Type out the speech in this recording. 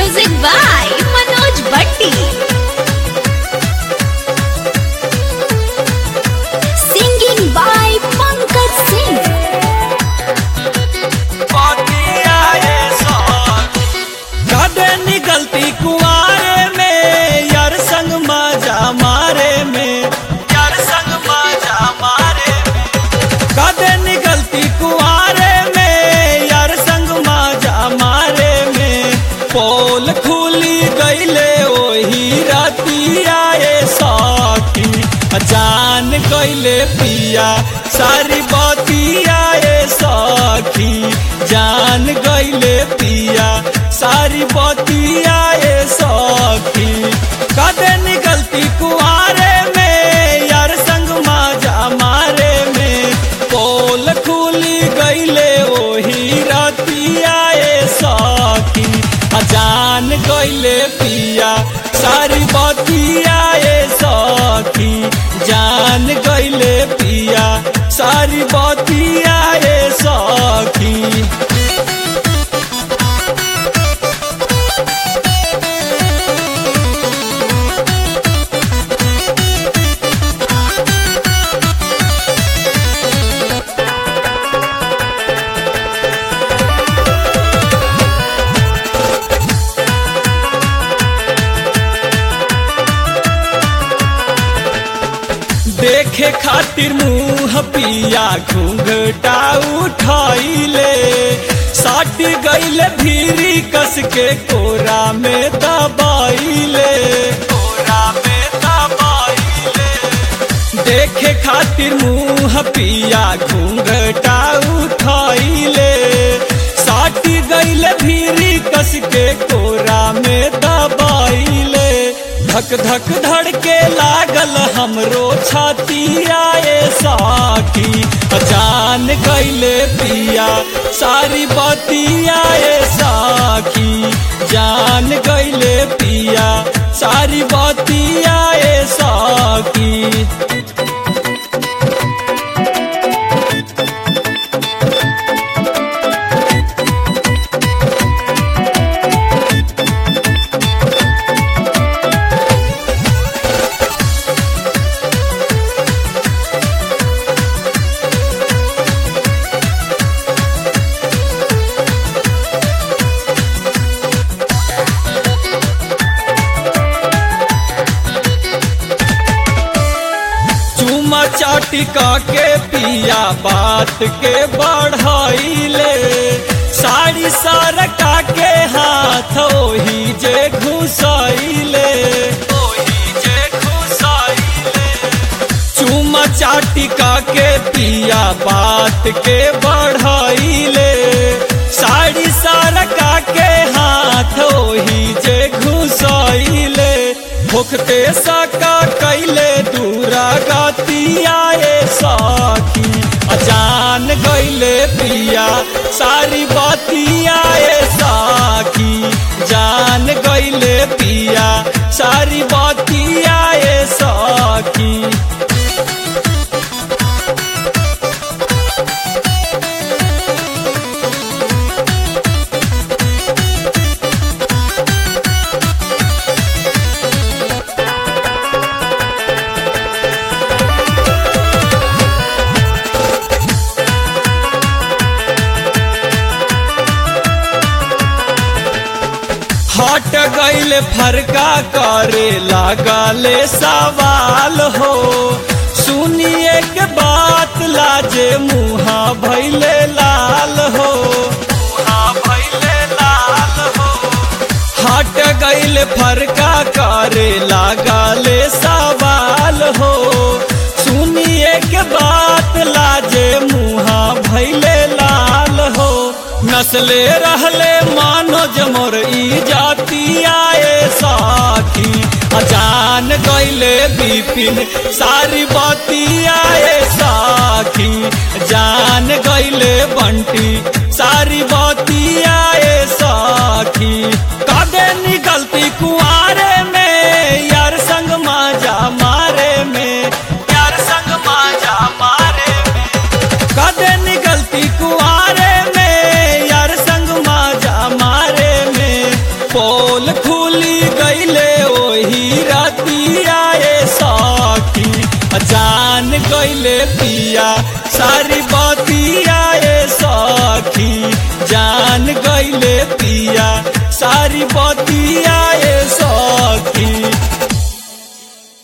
Music by Manoj Bhatti. Singing by Pankaj Singh. कदे निकलती कुआरे में यार संग मजा मारे में यार संग मजा मारे में कदे निकलती कुआरे में यार संग मजा मारे में पोल खुली गईले ओही राती आए सखी जान गईले पिया सारी बाती आए सखी जान गईले पिया सारी बाती आए सखी कदे निकलती कुआरे में यार संग माजा मारे में पोल खुली गईले ओही राती आए सखी जान गईले पिया सारी बाती आए सखी जान गईले पिया सारी बाती आए सखी देखे खातिर मुंह पिया घूंघटा उठाइले साट गईले भीरी कस के कोरा में दबाइले कोरा में दबाइले देखे खातिर मुंह पिया घूंघटा उठाइले साट गईले भीरी कस के कोरा में दबाइले धक धक धड़के लागल हमरो छाती आए साथी जान गईले पिया सारी बाती आए साखी जान गईले पिया सारी बाती आए साखी चूमा चाटिका के पिया बात के बढ़ाइले साड़ी सारका के हाथ ओही जे घुसाइले ओही जे घुसाइले चूमा चाटिका के पिया बात के बढ़ाइले साड़ी सारका के हाथ ओही जे घुसाइले भुखते सका कैले दूरा गाती आए साखी अजान गईले पिया सारी बाती आए साखी जान गईले पिया सारी बाती आए साखी हट गईल फरका करे लागले सवाल हो सुनिए के बात लाजे मुहा भैले लाल हो मुहा भैले लाल हो हट गईल फरका करे लागले सवाल हो सुनिए के बात लाजे मुहा भैले लाल हो नस्ले रहले मानोज मोर ई जाति आए साथी अजान गईले बिपिन सारी बाती आए साथी जान गईले बंटी सारी बाती आए साथी कदे निकलती कुआरे में यार संग माजा मारे में यार संग माजा मारे में कदे निकलती कुआरे में यार संग माजा मारे में पोल भारी बड़